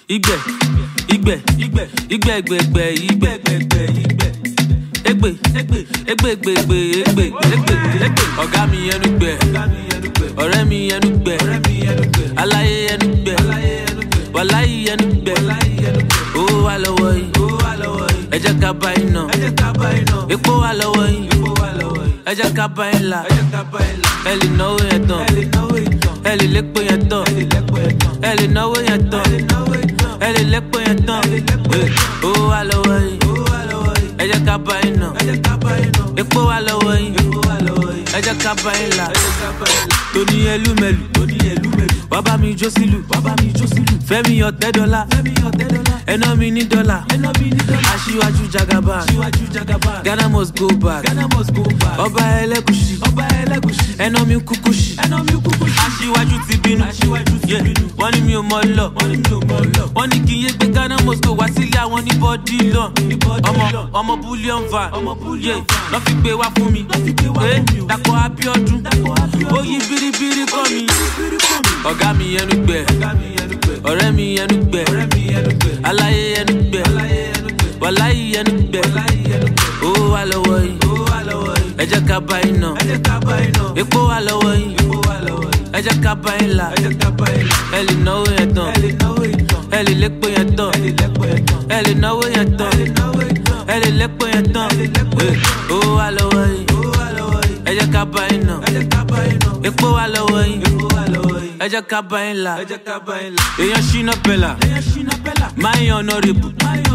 Igbe, igbe, igbe, igbe, egbe, egbe, igbe, egbe, igbe. Egbe, egbe, egbe, egbe, egbe, egbe, egbe, egbe. Ọ̀gá mi ẹnu gbẹ, ọ̀rẹ́ mi ẹnu gbẹ, aláyé ẹnu gbẹ, wàláyé ẹnu gbẹ. Owó wà lọ́wọ́ yìí, ẹ jẹ́ ká bá iná. Epo wà lọ́wọ́ yìí, ẹ jẹ́ ká bá yín là. Ẹ lè náwó yẹn tán, ẹ lè lépo yẹn tán, ẹ lè náwó yẹn tán, ẹ lè lépo yẹn tán. Owó wà lọ́wọ́ yìí, ẹ jẹ́ ká bá yín nà. Epo wà lọ́wọ́ yìí, ẹ jẹ́ ká bá yín là. Tóní ẹlúmẹlù, wá bá mi jó sílù, Fẹ́mi ọ̀tẹ́ dọ́là, ẹná mi ní dọ́là, aṣíwájú jagaba, Ghana must go back, ọba ẹlẹ́gùsì, ẹná mi kúkú sí, aṣíwájú ti bínú, Yeah, wọ́n ní mi ò mọ lọ, wọ́n ní kí n yé gbé Ghana must go wá sílé àwọn ní bọ́dí lọ, ọmọ ọmọ bullion van, Yeah, lọ́ fi gbé wá fún mi, Eh, Dàpọ̀ Abíọ́dún, ó yí biribiri kọ́ mi, ọ̀gá mi ẹnu gbẹ, ọ̀rẹ́ mi ẹnu gbẹ, aláyé ẹnu gbẹ, wàláyé ẹnu gbẹ, owó wà lọ́wọ́ yìí, ẹ jẹ́ ká bá yín nà, epo wà lọ́wọ́ yìí, ẹ jẹ́ ká bá yín là, ẹ lè náwó yẹn tán, ẹ lè lépo yẹn tán, ẹ lè náwó yẹn tán, ẹ lè lépo yẹn tán, Eh, owó wà lọ́wọ́ yìí, ẹ jẹ́ ká bá yín nà, epo wà lọ́wọ́ yìí, ẹ jẹ́ ká bá yín là, èèyàn ṣínà pẹ̀lá, máa ń yan ọ̀nàrẹ́bù,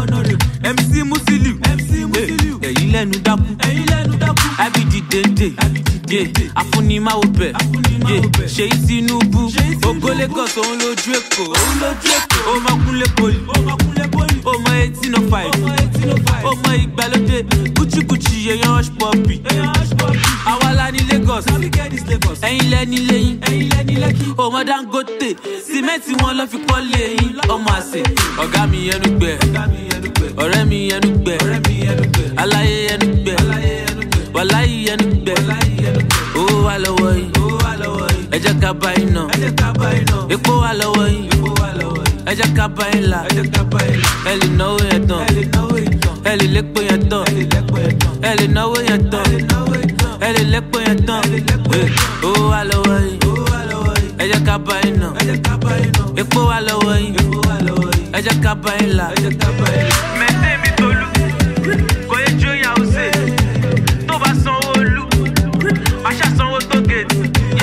MC Musiliu, Eh, èyí lẹ́nu dákú, IBD dende, Yeah, afunimáwo bẹ̀, Yeah, ṣèyí Tinubu, ògo Lagos òun lójú Èkó, ó máa kúnlé poli, ó mọ eighteen oh five, ó mọ ìgbàlódé, kúchíkúchí èèyàn hush puppy, àwa la ní Lagos, ẹ̀yin lẹ́ni lẹ́yìn, ó mọ Dangote, sìmẹ́ǹtì wọn lọ́ fi kọ́ lẹ́yìn, ọmọ àṣẹ, ọ̀gá mi ẹnu gbẹ, ọ̀rẹ́ mi ẹnu gbẹ, aláyé ẹnu gbẹ, wàláyé ẹnu gbẹ, owó wà lọ́wọ́ yìí, ẹ jẹ́ ká bá yín nà, epo wà lọ́wọ́ yìí, ẹ jẹ́ ká bá yín là, ẹ lè náwó yẹn tán, ẹ lè lépo yẹn tán, ẹ lè náwó yẹn tán, ẹ lè lépo yẹn tán, Eh, owó wà lọ́wọ́ yìí, ẹ jẹ́ ká bá yín nà, epo wà lọ́wọ́ yìí, ẹ jẹ́ ká bá yín là. mẹ́tẹ́ mi tolú kò yẹ jó ìyàwó sè tó bá sanwó olú wàá ṣàsanwó tó gèètì.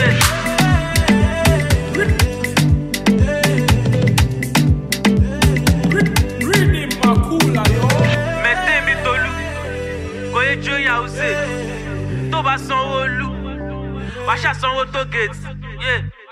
mẹ́tẹ́ mi tolú kò yẹ jó ìyàwó sè tó bá sanwó olú wàá ṣàsanwó tó gèètì.